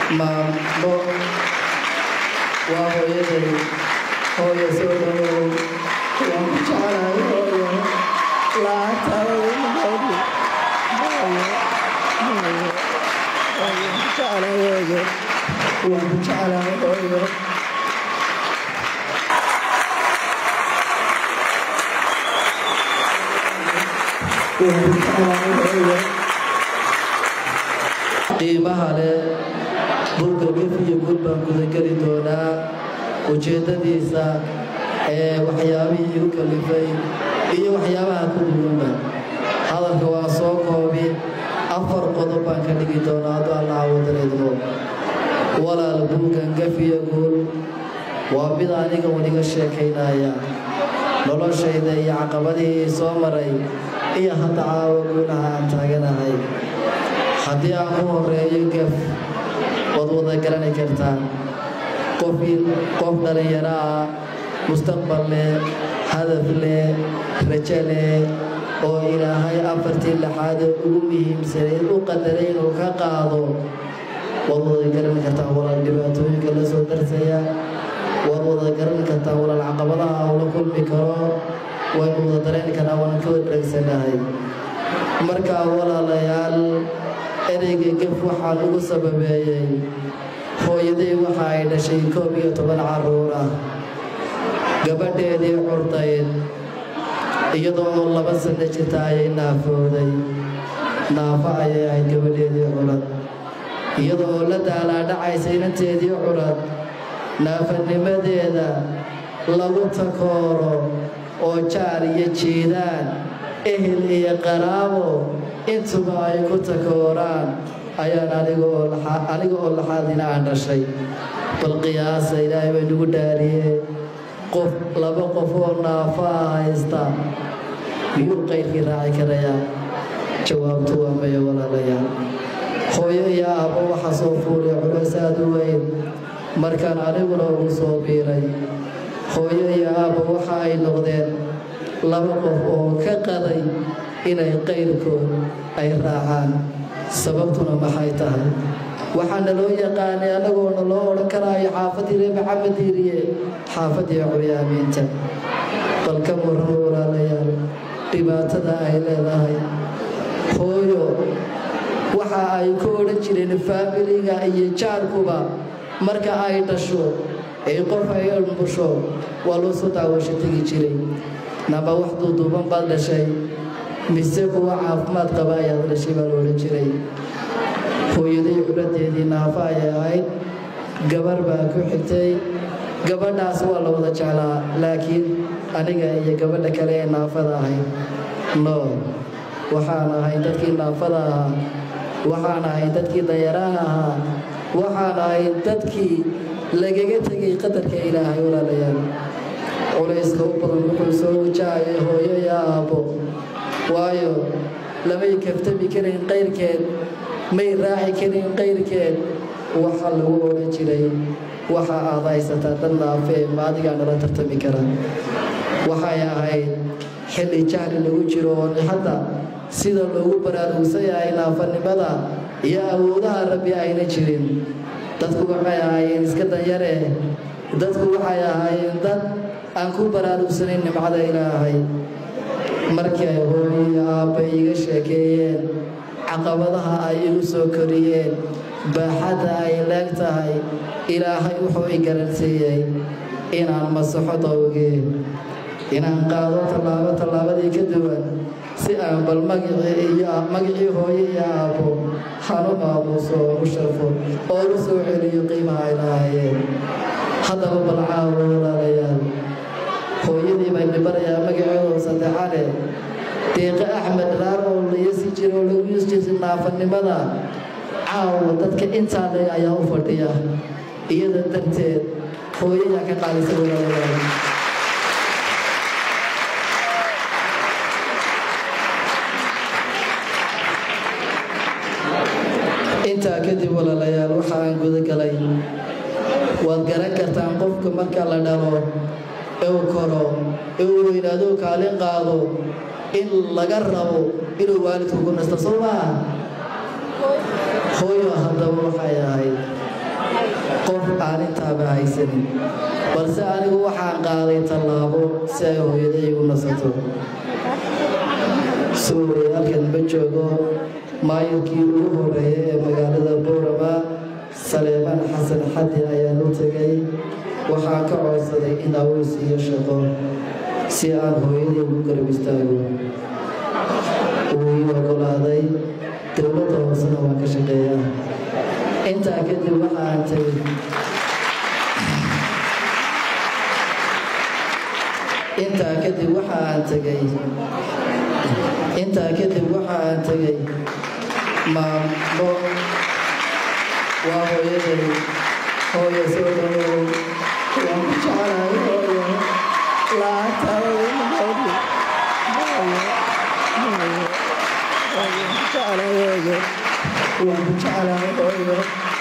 maamo waa hooyaday hooyo soo dhawow waan ku jeclahay hooyo lacagtaada ima hooyo waan ku jeclahay hooyo waan ku jeclahay hooyo qiimaha leh dhulka gef iyo gul baan gudageli doonaa ujeeddadiisa ee waxyaabihii igu kalifay iyo waxyaabaha ku muhiima hadalka waa soo koobi afar qodob baan ka dhigi doonaa hadduu allaha wadareedmo walaal buugan gef iyo gul waa mid aniga waniga sheekaynaya noloshayda iyo caqabadihii soo maray iyo hadda caawa guulaha aan taaganahay haddii aan ku horeeyo gef waad wada garani kartaan qof qof dhallinyaro ah mustaqbal leh hadaf leh rajo leh oo ilaahay afartii lixaad ee ugu muhiimsanayd u qadaray inuu ka qaado waad wada garani kartaan walaal dhibaatooyinka la soo darsaya waad wada garani kartaan walaal caqabadaha ula kulmi karo waynu wada dareeni karnaa waan ka wada dhegsanahay markaa walaalayaal ereyga gef waxaan ugu sababeeyey hooyaday waxa ay dhashay koob iyo toban carruur ah gabadheedii curdayd iyadoo laba sanno jirta ayay naafooday naafo ayay ahayd gabadheedii curad iyadoo la daalaadhacaysa inanteedii curad naafanimadeeda lagu takooro oo jaar iyo jiidaan ehel iyo qaraabo intuba ay ku takooraan ayaan aniga oo laxaadina aan dhashay bal qiyaasa ilaahay bay nagu dhaariyee qof laba qof oo naafo ah haysta miyuu qayrkii raaci karayaa jawaabtu waa maya walaalayaal hooyo iyo aabbo waxa soo fuulay culays aad u weyn markaan aniguna ugu soo biiray hooyo iyo aabbo waxa ay noqdeen laba qof oo ka qaday inay qayrkood ay raacaan sababtuna maxay tahay waxaana loo yaqaanay annagoona loo odhan karaayo xaafadii ree maxamed diiriye xaafadii curyaamiinta bal ka muran walaalayaal dhibaatada ay leedahay hooyo waxa ay ku odhan jireen faamiliga iyo jaarkuba marka ay dhasho ee qof ay umbusho waa loo soo daawasho tegi jiray naba wax duuduuban baad dhashay mise kuwa caafimaad qaba ayaad dhashay baa la odhan jiray hooyaday culadeedii naafo ayay ahayd gabar baa ku xigtay gabadhaas waa la wada jeclaa laakiin aniga iyo gabadha kale ee naafada ahayd no waxaan ahay dadkii naafada ahaa waxaan ahay dadkii dayaraha ahaa waxaan ahay dadkii lagaga tegay qadarka ilaahay walaalayaal culayska u badan wuxuu soo wajahayay hooyo iyo aabbo waayo lamay kaftami karayn qayrkeed may raaci karin qayrkeed waxa lagu odhan jiray waxa aad haysataa dad naafee maadigaa nala tartami kara waxay ahayd xilli jahli lagu jiro oo hadda sida loogu baraarugsan yahay naafanimada iyo awoodaha rabbi ayna jirin dadku waxay ahaayeen iska danyare dadku waxay ahaayeen dad aan ku baraarugsanayn nimcada ilaahay markii ay hooyiyo aabba iga sheekeeyeen caqabadaha ay igu soo koriyeen baaxadda ay leeg tahay ilaahay wuxuu i garansiiyey inaan masaxo dawgee inaan qaado tallaabo tallaabadii ka duwan si aan bal magicii hooyo iyo aabbo hanu maamuuso oo u sharfo oo u soo celiyo qiimaha ay lahaayeen haddaba bal caawo walaalayaal hooyadii baa dhibarayaa magaceedu saddexane deeqe axmed raar oo layasi jira oo lagu yuus jirtay naafanimada caawa dadka intaa le ayaa u fadhiya iyada darteed hooyayaa ka qaadisa walaalayaal intaa kadib walaalayaal waxa aan guda galay waad garan kartaan qofka marka la dhalo ee uu koro ee uu weynaado kaalin qaado in laga rabo inuu waalidku ku nasto soo maaha hooyo haddaba waxay ahayd qof aan intaaba haysanin balse anigu waxaan qaaday tallaabo si ay hooyaday u nasato suuriya halkan ma joogo maayirkii ugu horeeyay ee magaalada boorama saleemaan xasan xadi ayaan u tegay waxaan ka codsaday in awoos iyo shaqo si aan hooyaday ugu garab istaago wuu ii ogolaaday dowladda hoosena waan ka shaqeeyaa intaa kadib waxaan tegay intaa kadib waxaan tegay intaa kadib waxaan tegay maamo waa hooyaday hooyo soo dhawow waan ku jecelahay hooyo la'aantaada waan ku jecelahay hooyo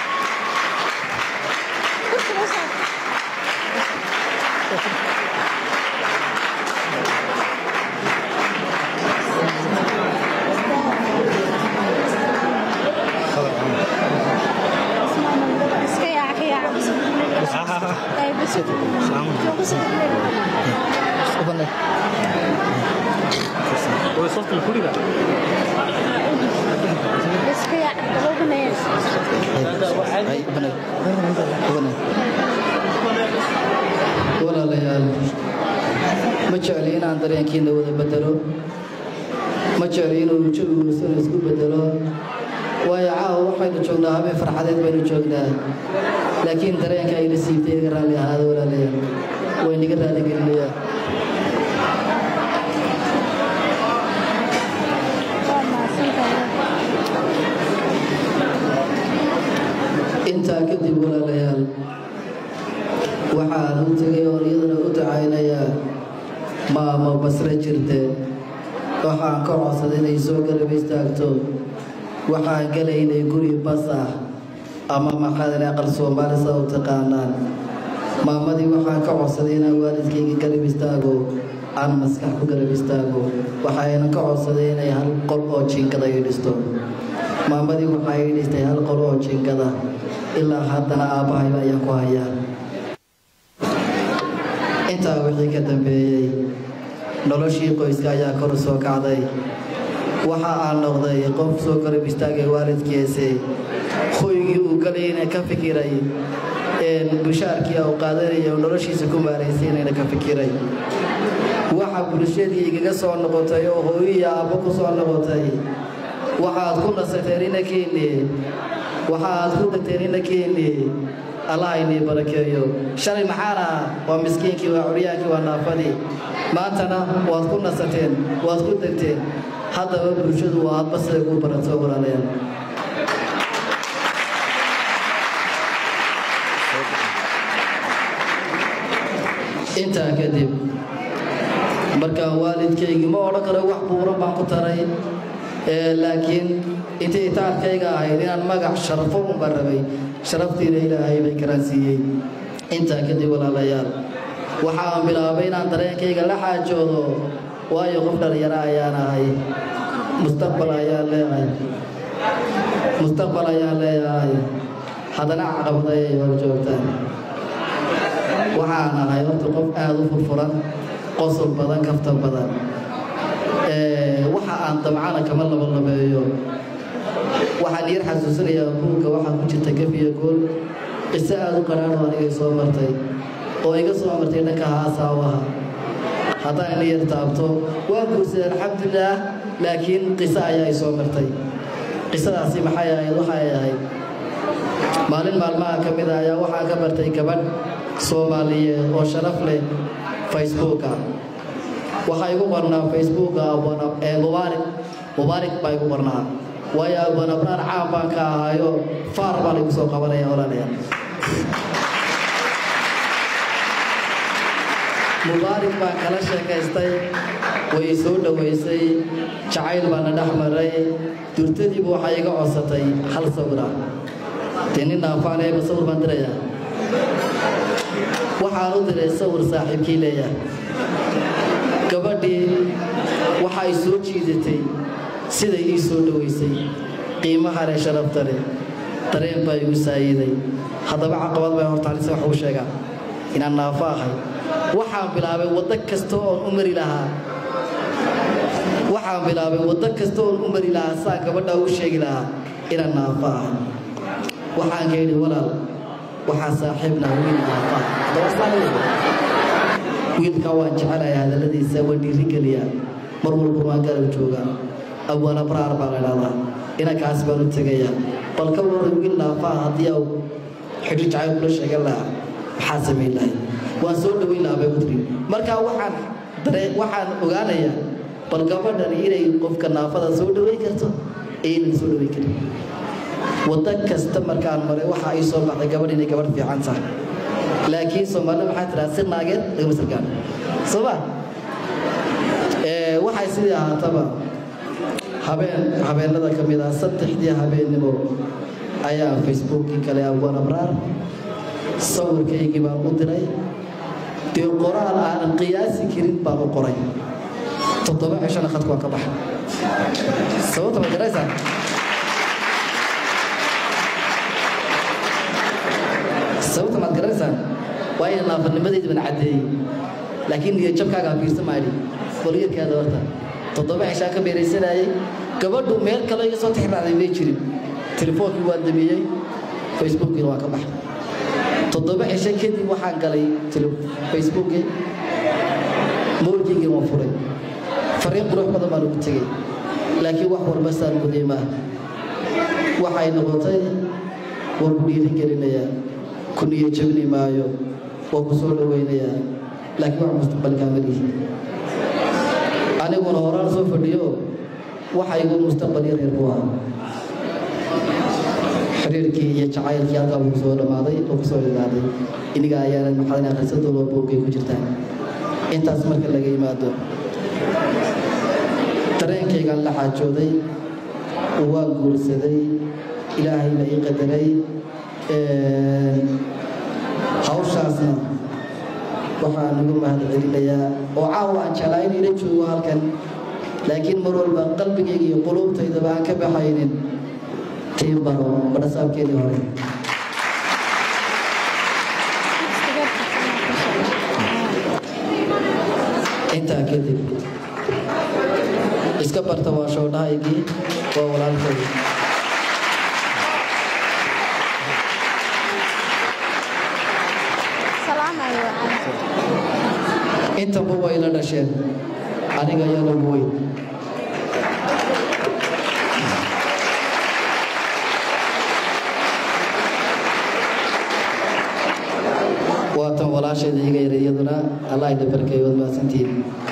walaalayaal ma jecli inaan dareenkiina wada bedelo ma jecli inuu jawigiisuna isku bedelo waayo caawa waxaynu joognaa habeen farxadeed baynu joognaa laakiin dareenka ayna siibtay iga raalli ahaada walaalayaal waynaga raaligelinayaa intaa kadib walaalayaal waxaan u tegay oon iyadana u dacaynayaa maamo basre jirte waxaan ka codsaday inay soo garab istaagto waxaan gelaynay guri bas ah ama maxaadale aqal soomaali saa u taqaanaan maamadii waxaan ka codsaday inaan waalidkayga garab istaago aan maskax ku garab istaago waxayna ka codsaday inay hal qol oo jiingada ii dhisto maamadii waxaa ii dhistay hal qol oo jiingada ilaa haddana aabbahayba ayaan ku hayaa intaa wixii ka dambeeyey noloshii qoyska ayaa kor soo kacday waxa aan noqday qof soo garab istaagay waalidkiisi hoygii uu galayna ka fikiray bushaarkii uu qaadanaya uu noloshiisa ku maaraysaynayna ka fikiray waxa bulshadii igaga soo noqotay oo hooyiyi aabbo ku soo noqotay waxaad ku nasateen inakeeni waxaad ku degteen inakeeni allah inii barakeeyo shalay maxaan ah waa miskiinkii waa curyaankii waa naafadii maantana waad ku nasateen waad ku degteen haddaba bulshadu waa hadba siday kuu barato walaalayaal intaa kadib markaa waalidkaygii ma odhan karo wax buuran baan ku taray laakiin intii itaarkayga ahayd inaan magac sharafo unbaan rabay sharaftiina ilaahay bay karaan siiyey intaa kadib walaalayaal waxaan bilaabay inaan dareenkayga la xaajoodo waayo qof dhalinyaro ayaan ahay mustaqbal ayaan leeyahay mustaqbal ayaan leeyahay haddana caqabad ayay hor joogtaan waxaan ahay horta qof aada u furfuran qosol badan kaftan badan waxa aan damcana kama labalabeeyo waxaan yar xasuusinayaa buugga waxaa ku jirta gafiya gool qiso aada u qaraadho anigay soo martay oo iga soo martay dhanka haasaawaha haddaan ina yar taabto waa guursaday alxamdulilaah laakiin qiso ayaa i soo martay qisadaasi maxay ahayd waxay ahayd maalin maalmaha ka mid a ayaa waxaan ka bartay gabadh soomaaliyeed oo sharaf leh facebooka waxaa igu qornaa facebooka mubaarik mubaarik baa igu qornaa waayo abanabraan caan baan ka ahaayo faar baa laigu soo qabanaya walaalayaal mubaarik baan kala sheekaystay way soo dhowaysay jacayl baana dhex maray durtadiiba waxay iga codsatay hal sawira dee nin naafaanayba sawir baan dirayaa waxaan u diray sawir saaxiibkii leeyahay gabadhii waxay soo jiidatay siday ii soo dhowaysay qiimaha leh sharafta leh dareen baa igu saayiday haddaba caqabad baa hortaalisa wax uu sheegaa inaan naafo ahay waxaan bilaabay waddo kasta oon u mari lahaa waxaan bilaabay waddo kasta oon u mari lahaa saan gabadhaa u sheegi lahaa inaan naafo ahay waxaan ka yidhi walaal waxaa saaxiibna wiil naafa haddaba saa wiilkaa waan jecelahay hadalladiisa waan dhiirigeliyaa mar walba waan garab joogaa awala braar baa la idhahdaa inankaas baan u tegayaa bal ka waran wiil naafaa haddii au xidhi jacayl kula sheegan lahaa maxaa samayn lahay waan soo dhoweyn lahaa bay kutiri markaa waxaan dare waxaan ogaanayaa bal gabadhani inay qofka naafada soo dhoweyn karto iyo inay soo dhoweyn karin waddo kasta markaan maray waxa ay soo baxday gabadh inay gabadh fiican tahay laakiin soomaalida maxaa tiraa si naageed lagama sargaan soo ma waxay sidii ahaataba habeen habeenada ka mid ah saddexdii habeennimo ayaa facebookii kale abwan abraar sawirkaygii baan u diray dee qoraal aanan qiyaasi karin baan u qoray toddoba cishana khadku waan ka baxay sababta ma garaysaa sababta maad garanaysaan waa ina naafanimadayda baan caddeeyey laakiin niyadjabkaagaa fiirsa maadhi qolyarkaada horta toddoba cishaan ka beeraysanayay gabadhu meel kale iga soo tixraacday may jirin telefoonkii waan damiyey facebookiina waan ka baxay toddoba cisho kadib waxaan galay facebookii mowlkiygii waan furay fariin qurux badan baan ugu tegey laakiin wax walba saan muday maaha waxay noqotay waan ku dhiirigelinayaa ku niyo jabni maayo waan ku soo dhowaynayaa laakiin wax mustaqbalkaa malihi aniguna horaan soo fadhiyo waxa igu mustaqbal yar yar buu ahaa xiriirkii iyo jacaylkii halkaa buu soo dhammaaday oo ku soo dhigaaday iniga ayaana maxadan akhrisadooda boogay ku jirtaan intaas marka laga yimaado dareenkaygaan la xaajooday waan guursaday ilaahay la ii qadaray hawshaasna waxaan ugu mahad celinayaa oo caawa aan jeclaa in ila joogo halkan laakiin mar walba qalbigayga iyo quluubtaydaba aan ka baxaynin tiin baro badhasaabkeedii hore intaa kadib iska barta waa shoodhahaygii waa walaalkay intaba way la dhasheen aniga iyada weyn waatan walaasheeda iga yara iyaduna allah ida barkeeyo waad mahadsantihiin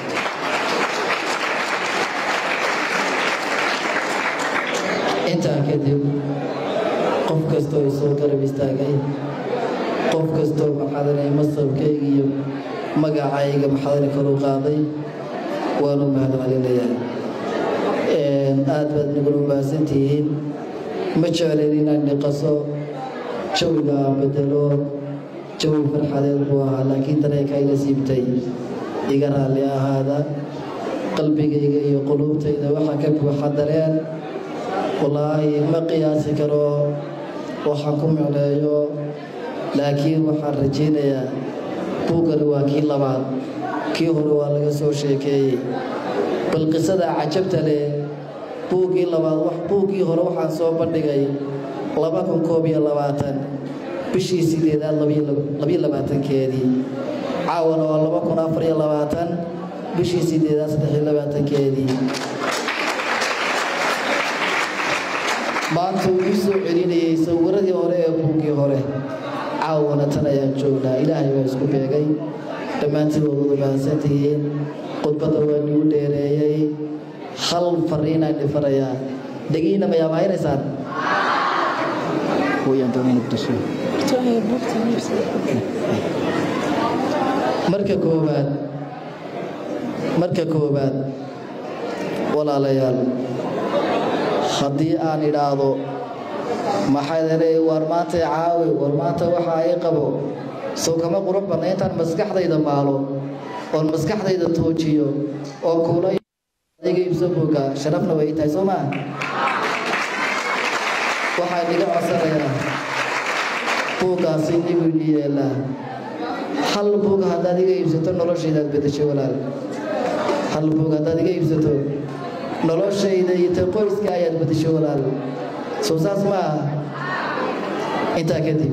intaa kadib qof kastoo isoo garab istaagay qof kastoo maxadanay masabkayga iyo magacayga maxadani kor u qaaday waanu mahad celinayaa aad baad nagula mahadsantihiin ma jeclen inaan dhiqaso jawiga aan bedelo jawi farxadeed buu ahaa laakiin dareenka ila siibtay iga raalli ahaada qalbigayga iyo quluubtayda waxaa ka buuxa dareen wallaahi ma qiyaasi karo waxaan ku micleeyo laakiin waxaan rajaynayaa buuggani waa kii labaad kii hore waa laga soo sheekeeyey bal qisada cajabta leh buuggii labaad buuggii hore waxaan soo bandhigay laba kun koob iyo labaatan bishii sideedaad labiyo labaatankeedii caawana waa laba kun afar iyo labaatan bishii sideedaad saddex iyo labaatankeedii maanta uu ii soo celinayay sawiradii hore ee buuggii hore caawana tan ayaan joognaa ilaahay baa isku beegay dhammaantiin waad mahadsantihiin khudbadda waa nigu dheereeyey hal fariinaan dhifanayaa dhegiina mayaa mahaynaysaan marka koowaad marka koowaad walaalayaal haddii aan idhaahdo maxaadaley war maanta caawi war maanta waxa ay qabo soo kama qurux badna intaan maskaxdayda maalo oon maskaxdayda toojiyo oo kuula iga ibso buuga sharafna way tahay soo maa waxaa inaga codsanayaa buuggaasi inigu ini yeelaa hal buug haddaad iga iibsato noloshaydaad bedeshay walaal hal buug haddaad iga iibsato noloshayda iyo ta qoyska ayaad bedeshay walaal soo saas ma aha intaa kadib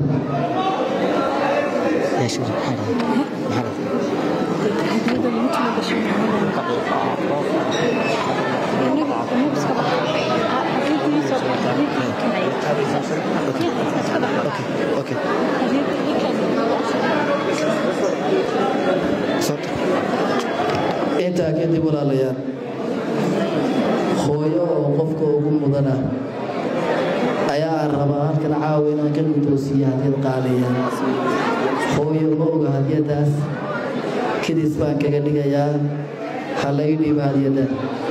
intaa kadib walaalayaal hooyo oo qofka ugu mudana ayaa aan rabaa halkan caawa inaan ka guddoonsiiyo hadyad qaaliya hooyo ma oga hadyadaas kadis baan kaga dhigayaa ha la ii dhiiba hadyada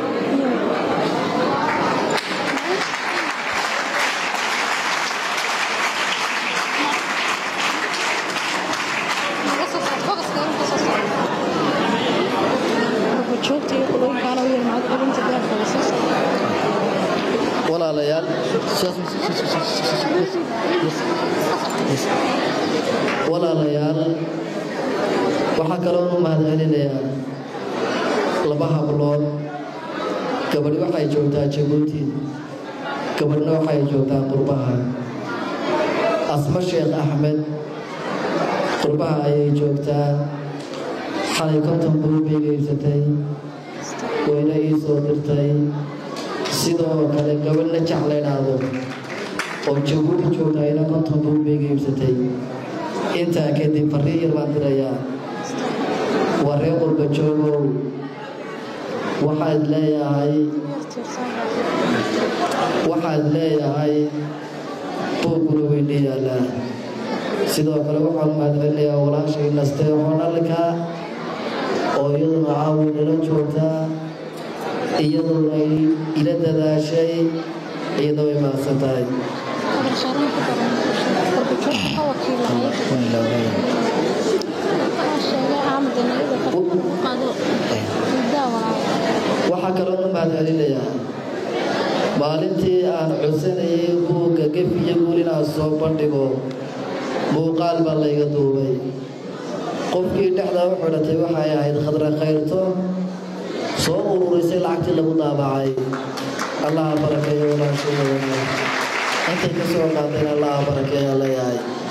walaalayaal walaalayaal waxaa kaloo u mahadcelinayaa laba hablood gabadh waxay joogtaa jabuuti gabadhna waxay joogtaa qurbaha asmo sheekh axmed qurbaha ayay joogtaa xalay konton buubbay geybsatay wayna ii soo dirtay sidoo kale gabadhna jecla idhaahdo oo jabuuti joogta ayna konton buubbay geybsatay intaa kadib farriin yar baan dirayaa waa reer qurba joogow waxaad leeyahay waxaad leeyahay buugkuna weyna yaallaa sidoo kale waxaan u mahadcelinayaa walaashay naste honalka oo iyaduna caawi nala joogtaa iyaduna ay ila dadaashay iyada way mahadsan tahay waxaa kaloo u mahadcelinayaa maalintii aan codsanayay buugga gef iyo guul inaan soo bandhigo muuqaal baa layga duubay qofkii dhexdaa u xidhatay waxay ahayd khadra khayrto soo ururisay lacagtii lagu daabacay allaha barakeeyo walaashayda intay ka soo qaadeen allaha barakeeya leeyahay